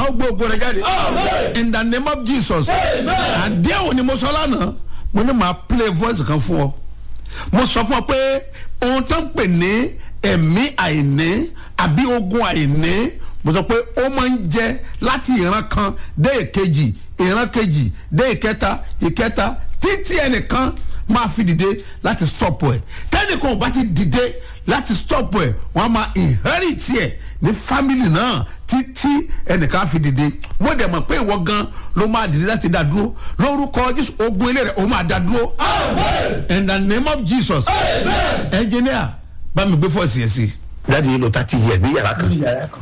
ó gbé ògo rẹ jáde in the name of jesus àdéhùn ni mo sọ lánàá mo ní màá play voice kan fún ọ mo sọ fún ọ pé ohun tó ń pè ní ẹ̀mí àìní àbí ogun àìní mo sọ pé ó máa ń jẹ láti ìran kan dé ìkejì ìran kejì dé ìkẹta ìkẹta títí ẹnìkan máa fi dìde láti stop ẹ tẹnìkan ò bá ti dìde láti stop ẹ wọn á máa inherit ẹ ní family náà títí ẹnìkan á fi dìde wọ́n dẹ̀ mọ̀ pé ìwọ gan ló máa dìde láti dá dúró lórúkọ jésù ogun ilé rẹ̀ ó máa dá dúró in the name of jesus engineer bá mi gbé fọ́ọ̀sì yẹn sí i dáàdi yìí lọ tá ti yẹ ní yàrá kan ní yàrá kan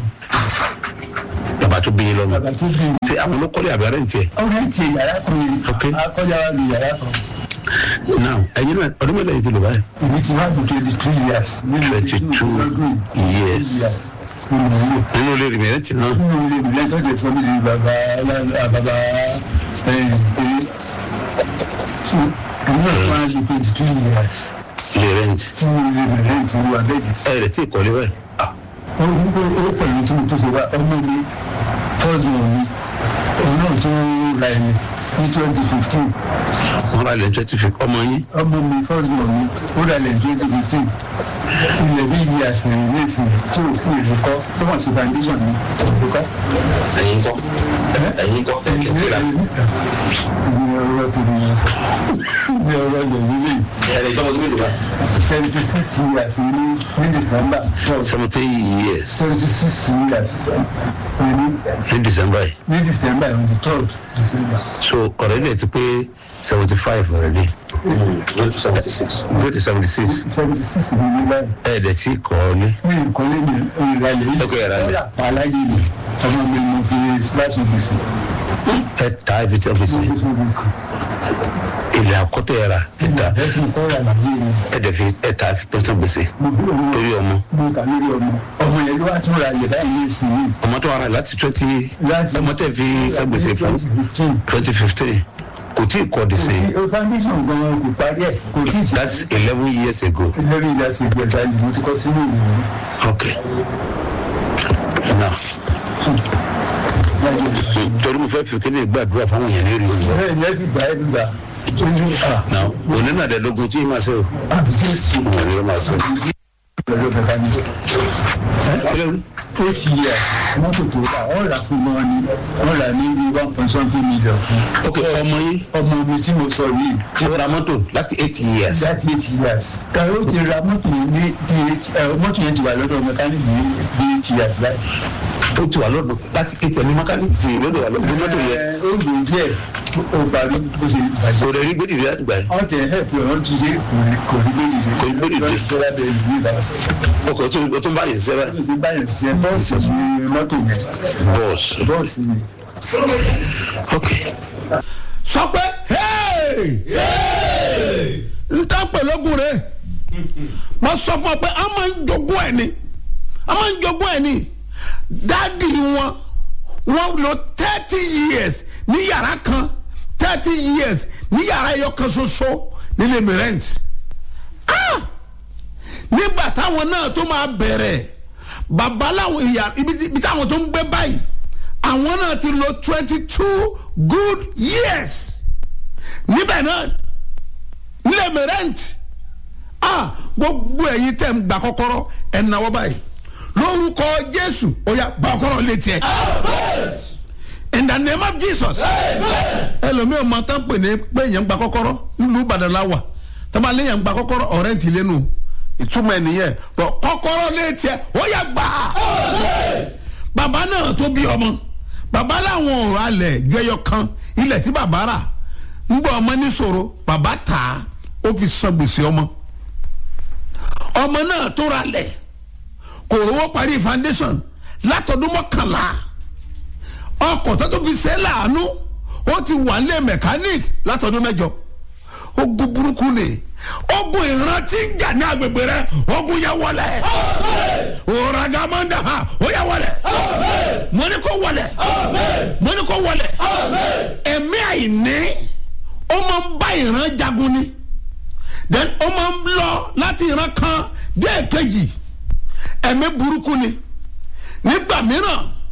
bàbá tó bí yín lọ́mọ bàbá tó bí mi. ṣé àwọn olókọ́lé àbí arẹ́ ń tiẹ̀ ọ̀rẹ́ ti yàrá kan Ok. yìí akọ́jà wa lu yàrá kan now ẹ̀yin náà ọdún mẹ́lẹ̀ yìí ti lò báyìí èmi ti wá fún twenty two years nínú 22 ọdún years. nínú owó nínú ilé rẹ̀ mẹ́rẹ̀ tì náà nínú ilé mi lẹ́tọ́ tẹ̀ sọ́mi ní bàbá alá- bàbá ẹ̀yìn pé so èmi náà fún wa lu twenty two years ilé rent nínú ilé mi lẹ́yìn tí wọ́n abẹ́ẹ̀dì sí. ẹ̀ rẹ̀ tí ì kọ́lé báyìí ó ó pẹ̀lú tí mo tún ṣe wá ọmọ mi husband mi òun náà tún ra ẹni ní twenty fifteen wọ́n rà lẹ́yìn twenty fifty ọmọ yín ọmọ mi husband mi ó ra ẹni twenty fifteen ilẹ̀ bí iye àṣẹyìn ní ìsìn tí ò fún ìlú kọ́ tó wọ́n ṣe foundation mi ìlú kọ́. ẹ̀yin kọ́ ẹ̀yin kọ́ ẹ̀kẹ́ tí ra ní ọ̀rọ̀ tó ní yẹn sọ ní ọ̀rọ̀ ilẹ̀ nílé ẹ̀rẹ̀ ìjọba tó mélòó bá seventy six years ní ní december seventeen years seventy six years ní ní december yìí ní december on the third december. so ọ̀rẹ́dẹ̀ ti pé seventy five ọ̀rẹ́dẹ̀ go to seventy six go to seventy six seventy six ní ní báyìí. ẹ̀ẹ́dẹ̀ tí ì kọ́lé mi nǹkan lé mi ìrìnàlẹ̀ yìí. Ẹ kò yàrá lẹ̀. aláyé mi ọmọ mi mo fi láti gbèsè. ẹ̀ ta ibi tí ọ́fíìsì mo fi sọ gbèsè. ilẹ̀ àkọ́tọ̀ ẹ̀ ra ẹ̀ ta ẹ ti kọ́ ra nàìjíríà mi. ẹ̀ẹ́dẹ̀ fi ẹ̀ ta pẹ̀sẹ̀ gbèsè mo bí òun torí ọmọ mo kà lórí ọmọ. ọmọ yẹn ló wá tún ra yẹ báyìí ní ìsìn yìí. ọmọ tó wà rà láti twenty Láti- ọmọ tẹ̀ fi sẹ́gbèsè fún twenty fifteen. twenty fifteen kò tí ì kọ́ di sí i o foundation gan kò parí ẹ̀ kò tí ì ṣe. that's eleven years ago lórí ìyá ṣe gbẹ̀ta ni mo ti kọ́ sínú ìwé. okay now torí mo fẹ́ fi kí ni gbàdúrà fáwọn èèyàn ní rí o bẹ́ẹ̀ ni ẹ fi gbà ẹ fi gbà. ó ní à now òní náà dẹ̀ lógun tí ì máa ṣe o àbí jésù. wọn ni ó máa ṣe. lọ́jọ́ bẹ̀rẹ̀ ni. eight years mọ́tò tó rà wọ́n rà fún wọn ni wọ́n rà ní bí one point something million fún. ok ọmọ yín ọmọ mi tí mo sọ yìí ó ra mọ́tò láti eight years that eight years. kàwé ó ti ra mọ́tò yìí ní bí mọ́tò yẹn ti wà lọ́dọ̀ mẹkáníìkì ní bí eight years báyìí. ó ti wà lọ́dọ̀ láti eight ẹni mọ́kálíìtì lọ́dọ̀ wà lọ́dọ̀ mọ́tò yẹn Ẹ, ó lò díẹ̀ ó parí bó ṣe bàjẹ́. kò rẹ̀ rí gbèdìrí láti gbà yẹn wọ́n tẹ̀ ẹ́ pé wọ́n tún ṣe kò rí lórí rẹ̀. Kò rí lórí rẹ̀. wọ́n ti ṣe lábẹ́ ìlú ìbára. ọkọ̀ tó o tó ń bá yẹn sẹ́rẹ̀ wọ́n ti báyìí ṣe bọ́ọ̀sì ní mọ́tò yẹn bọ́ọ̀sì bọ́ọ̀sì ni. ok sọ pé n ta pẹ̀lọ́gùn rẹ̀ mo sọ fún ọ pé a máa ń jogún ẹ̀ ni a máa ń jogún ẹ̀ ni dáàdi wọn wọn lò thirty years ní yàrá kan thirty years ní yàrá ẹyọ kan ṣoṣo nílé mi rent ah nígbà táwọn náà tó máa bẹ̀rẹ̀ bàbá làwọn ìyá ibi tí- ibi táwọn tó ń gbé báyìí àwọn náà ti lò twenty two good years níbẹ̀ náà nílẹ̀ mi rent ah gbogbo ẹ̀yin tẹ̀ ń gba kọ́kọ́rọ́ ẹ̀ náwó báyìí lórúkọ jésù ó yá gba kọ́kọ́rọ́ létí ẹ̀ in the name of jesus ẹlòmíràn máa tán pè ní pé èèyàn gba kọ́kọ́rọ́ nílùú ìbàdàn la wà tọ́ba léèyàn gba kọ́kọ́rọ́ ọ̀rẹ́ ti lẹ́nu ìtumọ̀ ẹ̀ nìyẹn bọ̀ kọ́kọ́rọ́ létí ẹ̀ ó yá gbà á bàbá náà tó bí ọmọ bàbá làwọn ọ̀rọ̀ alẹ̀ ju ẹyọ kan ilẹ̀ tí bàbá rà ń gbọ́ ọmọ níṣòro bàbá tà á ó fi san gbèsè ọmọ ọmọ náà tó ra lẹ̀ kò rówó parí foundation látọdún mọ́kànlá ọkọ̀ tó tó fi ṣe é láàánú ó ti wà nílé mechanic látọdún mẹ́jọ ogun burúkú ni ogun ìrántí ń jà ní agbègbè rẹ ogun yẹ wọlé òràgàmọ́ndà ha ó yẹ wọlé mo ní kó wọlé mo ní kó wọlé ẹ̀mí àìní ó máa ń bá ìran jagun ni then ó máa ń lọ láti ìran kan dé èkejì ẹ̀mí burúkú ni nígbà mìíràn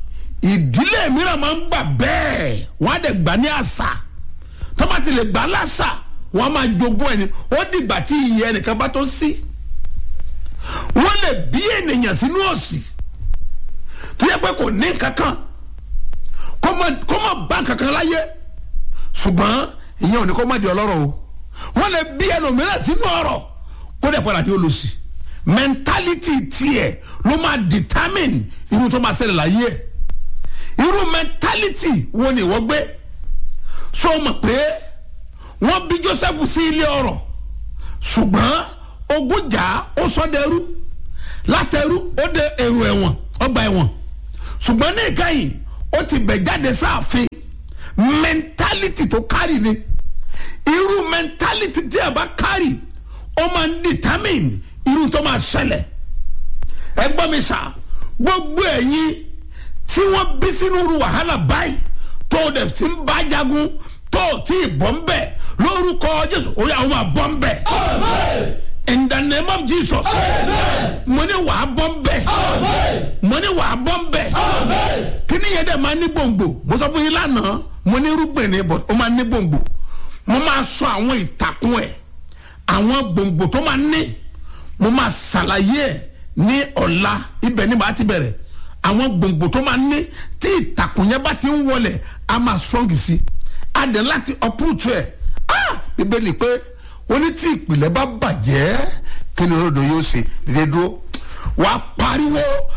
ìdílé mìíràn máa ń gbà bẹ́ẹ̀ wọ́n á dẹ̀ gbà ní àṣà tó bá ti lè gbà láṣà wọ́n á máa jogún ẹni ó dìgbà tí ìyẹn ẹnìkan bá tó sí wọ́n lè bí ènìyàn sínú òsì tó yẹ pé kò ní kankan kó má kó má bá kankan láyé ṣùgbọ́n ìyẹn ò ní kó má di ọlọ́rọ̀ o wọ́n lè bí ẹlòmíràn sínú ọ̀rọ̀ kó dẹ̀ padà di olùsì mentality tiẹ̀ ló máa determine irú tó máa ṣẹlẹ̀ láyé ẹ̀ irú mentality wo ni wọ́n gbé so mọ̀ pé wọ́n bí Joseph sí ilé ọ̀rọ̀ ṣùgbọ́n ogun jà ó sọ dẹrú látẹrú ó dé èrò ẹ̀wọ̀n ọgbà ẹ̀wọ̀n ṣùgbọ́n ní ìkẹyìn ó ti bẹ̀ jáde sáàfin mentality tó kárì ni irú mentality tí a bá kárì ó máa ń determine irú tó máa ṣẹlẹ̀ ẹ gbọ́ mi sà gbogbo ẹ̀yin tí wọ́n bí sínú irú wàhálà báyìí tó o dẹ̀ sí ń bá jagun tó o tí ì bọ́ ń bẹ̀ lórúkọ Jésù ó yà wọ́n máa bọ́ ń bẹ̀. in the name of Jesus mo ní wàá bọ́ ń bẹ̀ mo ní wàá bọ́ ń bẹ̀ kí ni yẹn dẹ̀ máa ní gbòǹgbò mo sọ fún yín lánàá mo ní irúgbìn ni but ó máa ní gbòǹgbò mo máa sọ àwọn ìtàkùn ẹ̀ àwọn gbòǹgbò tó máa ní mo máa ṣàlàyé ẹ̀ ní ọ̀la ibẹ̀ ni màá ti bẹ̀rẹ̀ àwọn gbòǹgbò tó máa ní tí ìtàkùn yẹn bá ti ń wọlẹ̀ a máa strong sí a dẹ̀ láti uproot ẹ̀ ah bíbélì pé ó ní tí ìpìlẹ̀ bá bàjẹ́ kí ni olódò yóò ṣe dédé dúró wàá pariwo